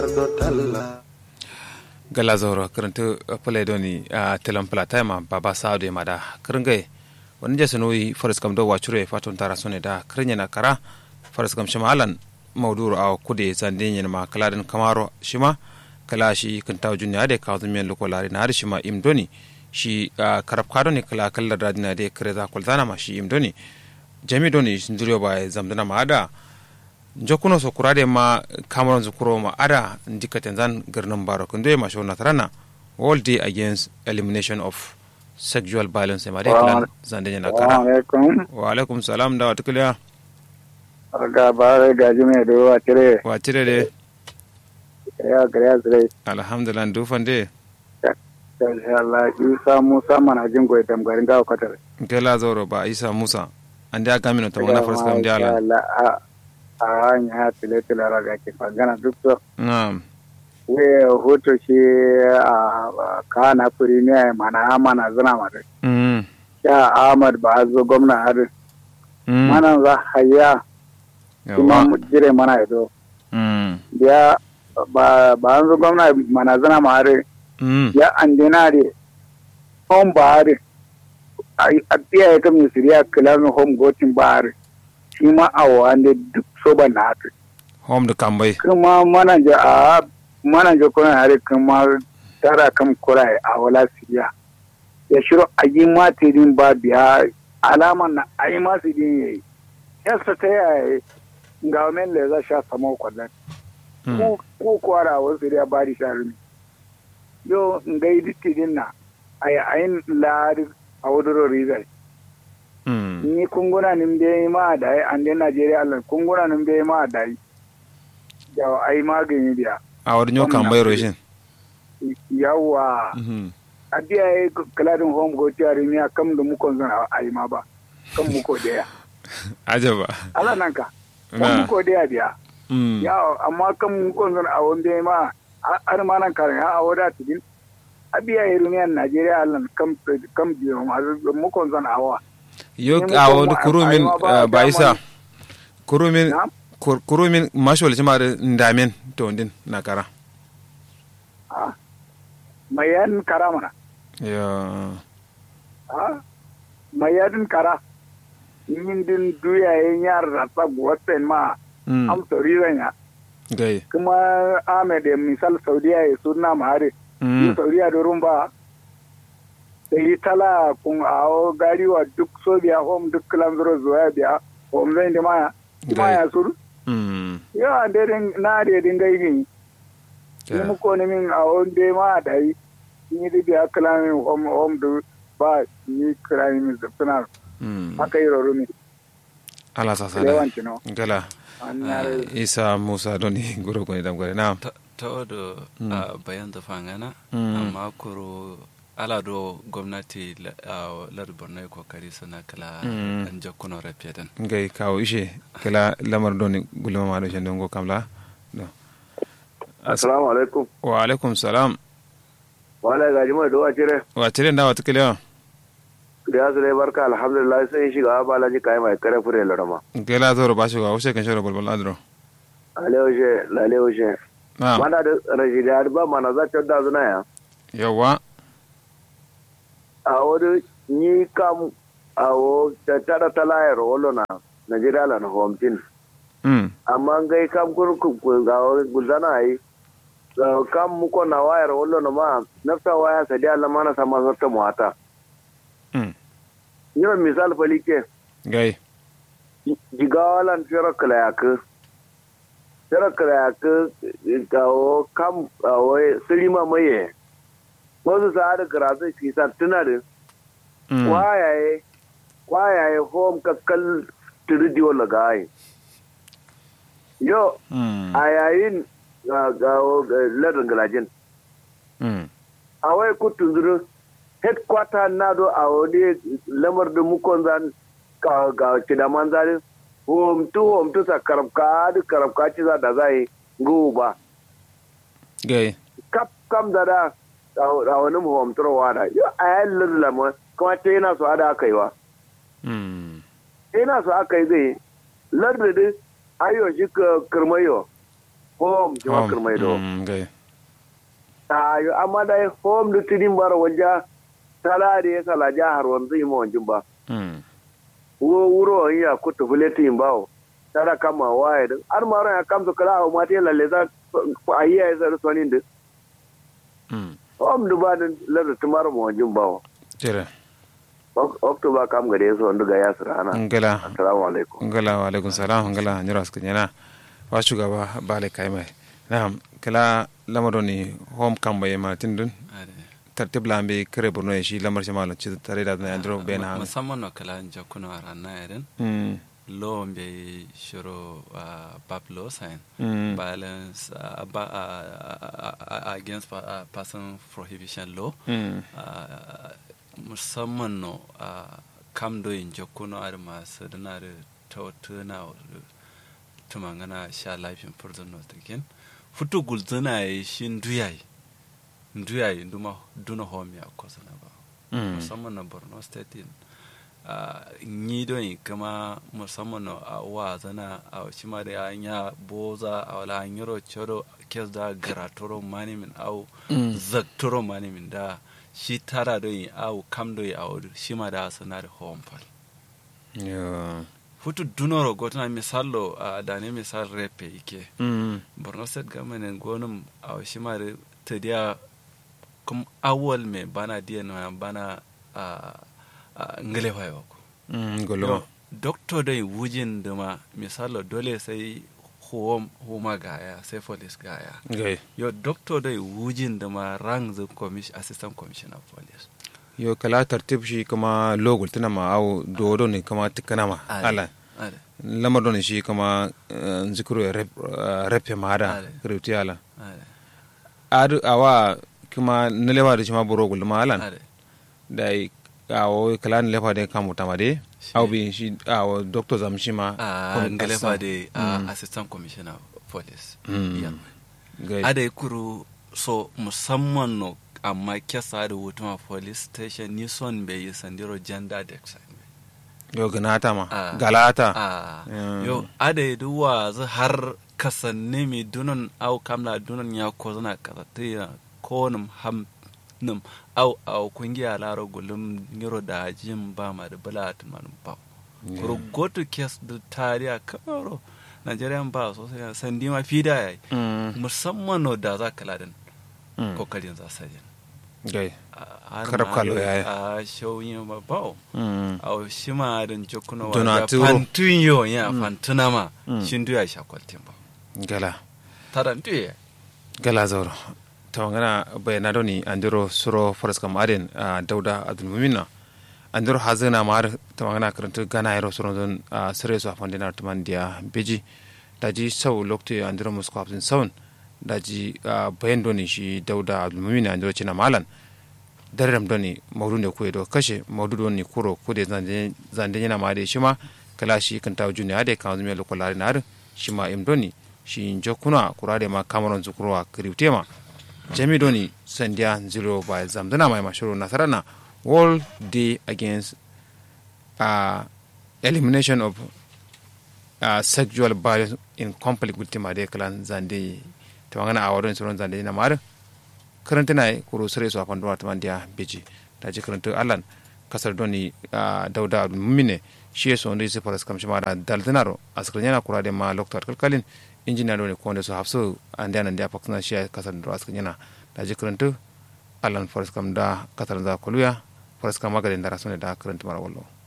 gala zoro karanta pale doni a telan plata ma baba saado ma da kringai wani jasa noyi faras kam do wachure faton tara sone da krinya na kara faras kam shima alan mauduru a kude zande nyen ma kaladin kamaro shima kala shi kan taw junni ade ka zun men loko lari na har shima im doni shi karab kado ne kala kala radina de kreza kulzana ma shi im doni jami doni nduriyo ba zamdana ma ada jokuno so kurade ma cameron zukuro ma ada ndikaten zan garnan baro kunde ma shona tarana all day against elimination of sexual violence ma de klan zande na kara wa alaikum salam da watukliya ga bare ga jume do wa tire wa tire de ya gariya zai alhamdulillah du fande insha Allah Isa Musa mana jin goyi tamgarin gawa kwatar kela zoro ba isa musa ande aga mino to wana first kam diala a hanya tile tile raga ke magana duk so na'am we hoto shi a kana premier mana mana zana ma dai mm ya Ahmad ba zo gwamna har mm mana za haya kuma yawa mu jire mana ido mm ya ba ba an zo gwamna mana zana ma har mm ya andina de home ba har a tiya ya kam siriya kilan home gotin ba har shi ma a wande duk so ba na hatu home da kambai kuma manaja a manaja kuna hari kuma tara kam kura a wala siriya ya shiro a yi matirin ba biya alaman na a yi matirin ya yi yasa ta yaya ga wamen da za sha sama kwallon mm ko kwara wasu siriya ba di sharumi yo ngai dittirin na a yi ayin lari a wadoro rizal mm ni kunguna nin bai ma da yi an dai najeriya allah kunguna nin bai ma da yi yawa ai magani biya a wurin yau kambai roshin yawa mhm a biya ya yi kaladin home go tiyari ni a kam da mukon zan a yi ma ba kan muko daya ajaba ala nan ka kan na muko daya biya mm yawa amma kan mukon zan a wanda ya ma har ma nan karin a wada tidin a biya ya rumiyan najeriya allah kam kam biyo ma mukon zan awa yo Ni a mutum wani ma- kurumin ai ma ba ah, ba dama isa ne. kurumin na kur- kurumin mashwal cima da ndamin to ndin na kara Ah, mai yan kara mana ya Ah, mai yadin kara yin din duyayen yar rasa wasan ma mm am sauriran ya gai kuma ahmed ya misal saudiya ya suna mahari mm saudiya da rumba da yi tala kun awo gariwa duk sobiya home duk kilan zuro zuwa biya home zai da maya kuma Gai. ya suru mm yawa daidai na daidai gaigin ni ya. muko ni min a wanda ma da yi ni da biya kilan home home da ba ni kilan min zafina mm haka yi roro ne ala sa sada yawanci no gala an ah, yare isa musa doni guro ko dam gore na ta odo a bayan da fangana Mm. amma kuro ala do gwamnati la- a lar borno kokari suna kala Mm. an jakkuno rafiyadan gai kawo ishe kala lamar doni gulma ma do shen go kamla do Assalamu alaikum. wa alaikum salam Wala gaji mai dowa cire. wa tire da wata kila Da ya zai barka alhamdulillah sai shiga ba laji kai mai kare fure larama. gela zoro ba shi wa wuce kan shoro balbal adro Alewaje, lalewaje. na Mana da rajida ba mana za ta da zuna ya. yawa A wani ni kam a wo ta tara talayar wolo na Najeriya la na homtin. mm Amma gai kam kun kun ga gulzana yi. Ga kam muko na wayar wolo na ma nafsa waya sadi Allah mana sama zarta muwata. mm Ni misal falike. gai jigawalan tsira kalayaku tsira kalayaku kawo kam kawo sirima maye wasu sa'ada karatu fi tuna da mm kwayaye kwayaye home kakkal turidi wala gaye yo mm a yayin gawo ladin galajin mm a wai kutun zuru headquarter na do a wani lamar da mukon zan ka ga kidaman zari home to home to sa karabka da karabka ci za da zai go ba gai kap kam da da a wani mu home to wada yo a yayin lalama kuma ce yana so ada aka yi wa mm yana so aka yi zai lardin ayo shi ka kirmayo home jima kirmai do Mm, gai ayo amma da home da tidin bara wanja sala da ya sala jahar wanzu yi mawanjin ba Mm, wo wuro in ya kutu fuleti in bawo tara kama waye din har ma ran ya kamsu kala a mate lalle za a yi ya zara sonin din mm. home da ba din larda tumar mawanjin bawo tere october kam gare su wanda ga yasir ana ngala assalamu alaikum ngala wa alaikum salam ngala nyira suka nyana wa shugaba bale kai mai na'am kala lamaro ni home kamba yema tindun ade tartib lambe kare borno ya shi lamar shi malam ci tare da na andro ben ha musamman no kala jakuno arana eren mm law be shiro uh, bablo sign mm violence uh, ba, uh, uh, against pa- uh, person prohibition law mm uh, musamman no uh, kam do in jokkuno ar masu dana da tautuna tumangana sha lafin prison no taken futu gulzana yi shi nduyai nduyai nduma duna home ya kosana ba mm musamman na borno state in uh, nyi don yi kama musamman na a wa zana a shi ma da an ya boza a wala an yaro choro kes da gratoro mani min au Mm. zaktoro mani min da shi tara don yi au kam don yi a wadu shi ma da sana da home fal yo futu dunoro gotana misallo a da ne misal repe ike mm borno state government gonum a shi ma da ta dia kum awal me bana dia no bana a a ngale fayo ko mm golo yo doctor dai wujin da ma misalo dole sai huwam huma gaya sai police gaya gai yo doctor dai wujin da ma rank the commission assistant commissioner of police yo kala tartib shi kuma logul tana ma au dodo ne kuma tikana ma ala ade lamar don shi kuma eh, zikuru ya rep eh, rep ya mada Ale. reuti ala ade adu awa kuma nelewa da shi ma boro gul ma alan ade da awo kala nelewa da kamu tamade Shi- au bi shi awo doctor zam shi ma a kuma ngale kasa. fa de Mm. assistant commissioner of police Mm. yeah. gai ada kuru so musamman no amma kesa da hutuma police station ni son bai yi sandiro gender design yo ganata ma Ah. galata a Mm. yo ada yi duwa zu har kasanne mi dunan au kamla dunan ya ko zana kasata ya ko nim ham nim au au kungiya laro gulum ngiro da jin ba ma da bala tuman ba Yeah. kuru go to case da tariya kamaro Nigerian ba sosai sandi ma fida yayi Mm, musamman no da za ka ladan mm, kokarin za sa yin gai har Karab ma kalo da- yayi. a shauyin ma ba Mm, a shi ma da jokuno wa Dona da turo. fantun yo ya fantuna ma Mm. shin duya shakwaltin ba gala taran duya gala zauro tawangana bayana doni andiro suro faras kam aden a dauda adul mumina andiro hazina mar tawangana karanta gana yaro suro don a sere so afandina tuman dia beji daji sau lokti andiro musko hafsin saun daji bayan doni shi dauda adul mumina andiro cina malan darram doni maudu ne kuye do kashe maudu doni kuro kude zande yana ma de shima kala shi kan tawo juni ade kan zumi lokolari nar shima im doni shi jokuna kurade ma kamaron zukurwa kriwtema jami doni sandiya zero by zamdana mai mashuru nasarana world day against uh, elimination of uh, sexual violence in conflict with timade kalan zande tawangana awadon suron zande na mare karanta na kuro sare su afan duwa taman dia beji da ji karanta allan kasar doni uh, dauda mumine shi ya sonde su faras kamshi ma da daldinaro askar yana kura da ma lokta kalkalin injiniya doni ko wanda su hafsu an da nan da faksuna shi ya kasar da askar yana da ji karanta allan faras kam da kasar za koluya faras kam magadin da rasune da karanta mara wallo